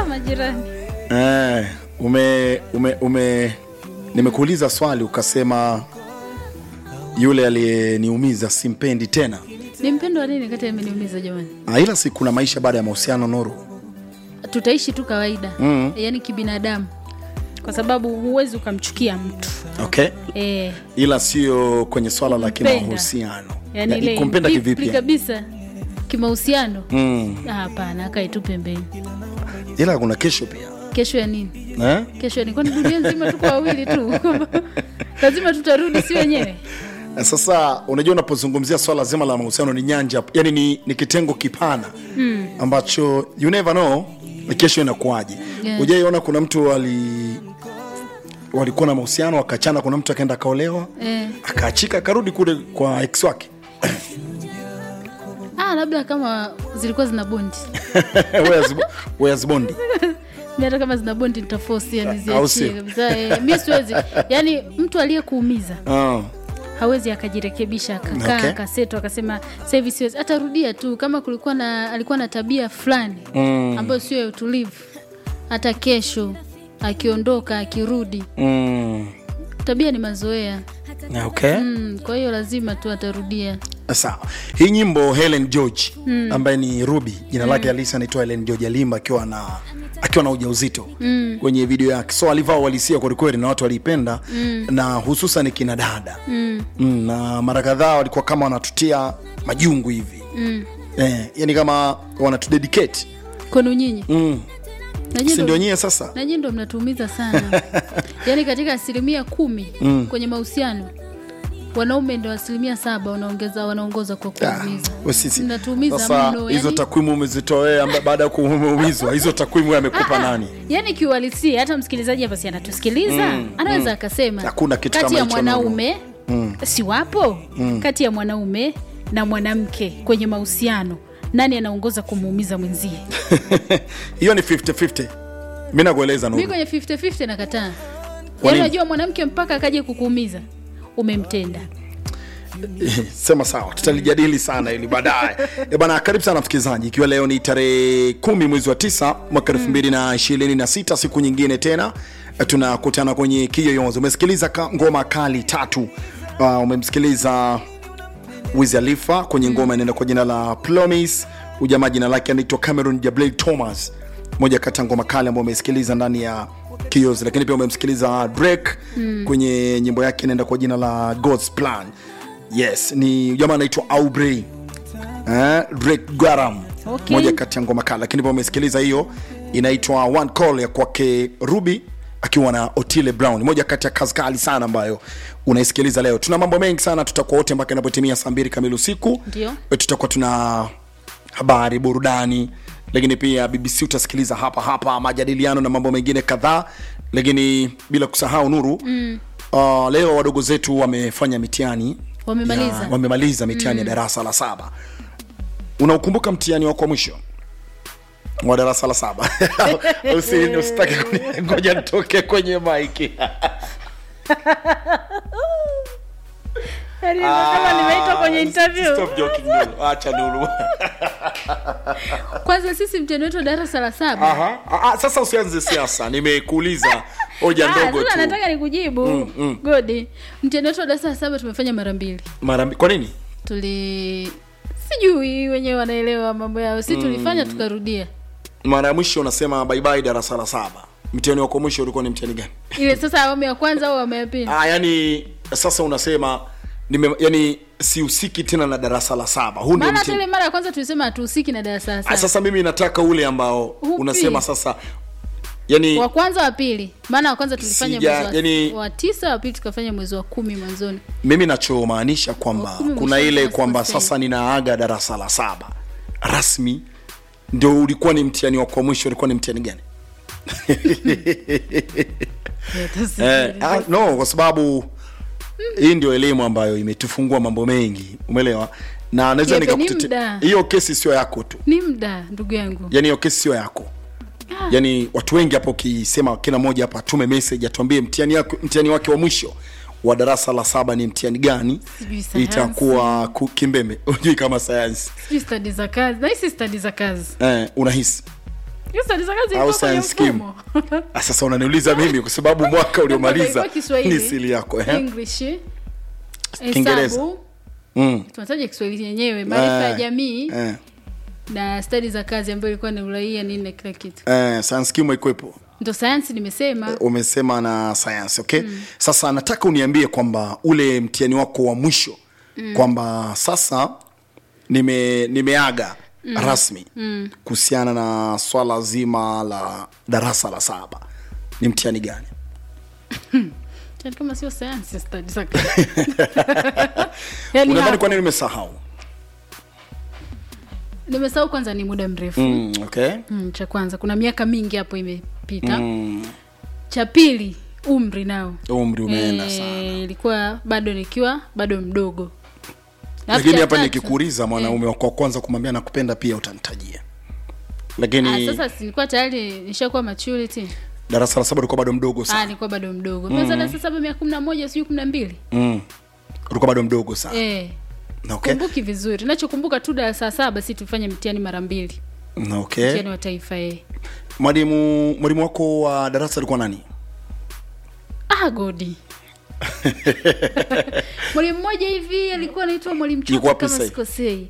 majirani Eh, ume, ume, ume nimekuuliza swali ukasema yule aliyeniumiza simpendi tena. ni mpendo wa nini kati ameniumiza jamani Ah, ila si kuna maisha baada ya mahusiano Nuru. tutaishi tu kawaida Mm. yaani kibinadamu kwa sababu huwezi ukamchukia mtu Okay. e, Ila sio kwenye swala la Kumpenda. kimahusiano. yani Ya, ile kumpenda deeply kivipi? kabisa kimahusiano Mm. Ah, hapana akae tu pembeni Ila kuna kesho pia. kesho ya nini Eh? kesho ya nini kwani dunia nzima tuko wawili tu lazima tutarudi si wenyewe Sasa unajua unapozungumzia swala zima la mahusiano ni nyanja, yani ni, ni kitengo kipana mm. ambacho you never know kesho inakuwaje. Yeah. Hujaiona kuna mtu ali walikuwa na mahusiano wakachana, kuna mtu akaenda akaolewa eh. akaachika akarudi kule kwa ex wake ah, labda kama zilikuwa zina bondi Where's- where's Bondi? mi hata kama zina bondi nitafosi yani Au ziachie sio? kabisa eh, mi siwezi yani mtu aliyekuumiza Ah, hawezi akajirekebisha akakaa Okay. akaseto akasema sasa hivi siwezi atarudia tu kama kulikuwa na alikuwa na tabia fulani mm, ambayo sio ya utulivu hata kesho akiondoka akirudi mm, tabia ni mazoea okay. mm, kwa hiyo lazima tu atarudia Sawa, hii nyimbo Helen George mm. ambaye ni Ruby, jina lake halisi anaitwa Helen George Alimba akiwa na akiwa na ujauzito mm. kwenye video yake, so alivaa uhalisia kwelikweli na watu waliipenda mm. na hususan kina dada mm. Mm, na mara kadhaa walikuwa kama wanatutia majungu hivi mm. eh, yani kama wanatudedicate kwenu nyinyi mm. Na nyinyi si ndo- ndio nyie sasa na nyinyi ndo mnatuumiza sana yaani katika asilimia kumi mm. kwenye mahusiano wanaume ndo asilimia saba wanaongeza wanaongoza kwa kuumiza we sisi. mnatuumiza Sasa mno hizo yani, takwimu umezitoa amba- baada ya kuumizwa hizo takwimu amekupa nani yani kiuhalisia hata msikilizaji hapa si anatusikiliza anaweza akasema Hakuna kitu kati kama ya hicho, mwanaume si wapo kati ya mwanaume na mwanamke kwenye mahusiano nani anaongoza kumuumiza mwenzie hiyo ni 50-50 mi nakueleza mi Nuru. kwenye 50-50 nakataa Kwa yaani nini? unajua mwanamke mpaka akaje kukuumiza umemtenda sema sawa tutalijadili sana ili baadaye Eh bana karibu sana msikilizaji ikiwa leo ni tarehe kumi mwezi wa tisa mwaka elfu mbili na ishirini na sita siku nyingine tena eh, tunakutana kwenye kiyoyozi umesikiliza ka- ngoma kali tatu uh, umemsikiliza Wiz Khalifa kwenye ngoma inaenda kwa jina la Promise. Ujamaa jina lake anaitwa Cameron Jablay Thomas, moja kati ya ngoma kali ambayo umesikiliza ndani ya Kiyozi, lakini pia umemsikiliza Drake kwenye nyimbo yake inaenda kwa jina la God's Plan. Yes, ni jamaa anaitwa Aubrey eh, Drake Garam, Okay. moja kati ya ngoma kali, lakini pia umesikiliza hiyo inaitwa One Call ya kwake Ruby akiwa na Otile Brown, moja kati ya kazi kali sana ambayo unaisikiliza leo. Tuna mambo mengi sana, tutakuwa wote mpaka inapotimia saa mbili kamili usiku. Ndio. E, tutakuwa tuna habari, burudani, lakini pia BBC utasikiliza hapa hapa, majadiliano na mambo mengine kadhaa, lakini bila kusahau Nuru mm. uh, leo wadogo zetu wamefanya mitihani Wamemaliza. ya- wamemaliza mitihani ya darasa la saba. Unaukumbuka mtihani wako wa mwisho wa darasa la saba? Usi- Usitake kuni- ngoja nitoke kwenye maiki kama nimeitwa kwenye interview Stop joking, Nuru. Acha Nuru. kwanza sisi mtihani wetu wa darasa la saba Aha. Ah, ah, sasa usianze siasa, nimekuuliza hoja Ah, ndogo sasa tu. nataka nikujibu godi mtihani wetu wa darasa la saba tumefanya mara mbili Mara mbi- kwa nini? tuli sijui wenyewe wanaelewa mambo yao si tulifanya tukarudia Mara ya mwisho unasema bye bye darasa la saba. Mtihani wako mwisho ulikuwa ni mtihani gani? ile sasa awamu ya kwanza au awamu ya pili Ah, yani sasa unasema nime, yani sihusiki tena na darasa la saba. Huu ndio maana hata mtihani. ile mara ya kwanza tulisema hatuhusiki na darasa la Ah, saba sasa mimi nataka ule ambao Upi? unasema sasa yani wa kwanza wa pili maana wa kwanza tulifanya Sija- mwezi wa, yani- wa tisa wa pili tukafanya mwezi wa kumi mwanzoni mimi nachomaanisha kwamba Wakumi kuna umesha ile pass kwamba sasa sasa ninaaga darasa la saba rasmi ndio ulikuwa ni mtihani wako wa mwisho ulikuwa ni mtihani gani eh, ah, no kwa sababu hii ndio elimu ambayo imetufungua mambo mengi umeelewa na naweza Yepe, ni nikakutete- muda. hiyo kesi sio yako tu ni mda ndugu yangu yani hiyo kesi sio yako yani watu wengi hapo ukisema kila mmoja hapa atume message atuambie mtihani yako mtihani wake wa mwisho wa darasa la saba ni mtihani gani Sijui sayansi. itakuwa ku- kimbembe ujui kama sayansi sijui stadi za kazi nahisi stadi za kazi eh, unahisi Hiyo stadi za kazi Au ilikuwa kwenye science scheme. mfumo. Ah, sasa unaniuliza mimi kwa sababu mwaka uliomaliza Ilikuwa Kiswahili, ni sili yako eh? English, Kiingereza. hesabu, mm. tunataja Kiswahili yenyewe, maarifa ya Eh, jamii eh, na stadi za kazi ambayo ilikuwa ni uraia nini na kila kitu. eh, science scheme ikwepo Ndo sayansi nimesema. umesema na sayansi okay mm. sasa nataka uniambie kwamba ule mtihani wako wa mwisho mm. kwamba sasa nime nimeaga mm. rasmi mm. kuhusiana na swala zima la darasa la saba ni mtihani gani Yaani kama sio sayansi stadi za kazi. Yaani unadhani hapo, kwa nini nimesahau nimesahau kwanza ni muda mrefu. mm, okay Mm, cha kwanza kuna miaka mingi hapo imepita. mm. Cha pili umri nao. umri umeenda Eh, sana ilikuwa bado nikiwa bado mdogo. Alafu lakini cha hapa tatu- nikikuuliza mwanaume wako wa kwanza kumwambia nakupenda pia utanitajia lakini Ah, sasa si nilikuwa tayari nishakuwa maturity. darasa la saba ulikuwa bado mdogo Ah, sana nilikuwa bado mdogo. Mm. Sasa sasa miaka kumi na moja sijui kumi na mbili. mm. ulikuwa bado mdogo sana Eh. okay. Kumbuki vizuri. Nachokumbuka tu darasa la saba si tufanye mtihani mara mbili. okay. Mtihani wa taifa eh. mwalimu mwalimu wako wa darasa alikuwa nani Ah, godi. mwalimu mmoja hivi alikuwa anaitwa mwalimu Yuko Choka wapi kama sasa hivi? sikosei.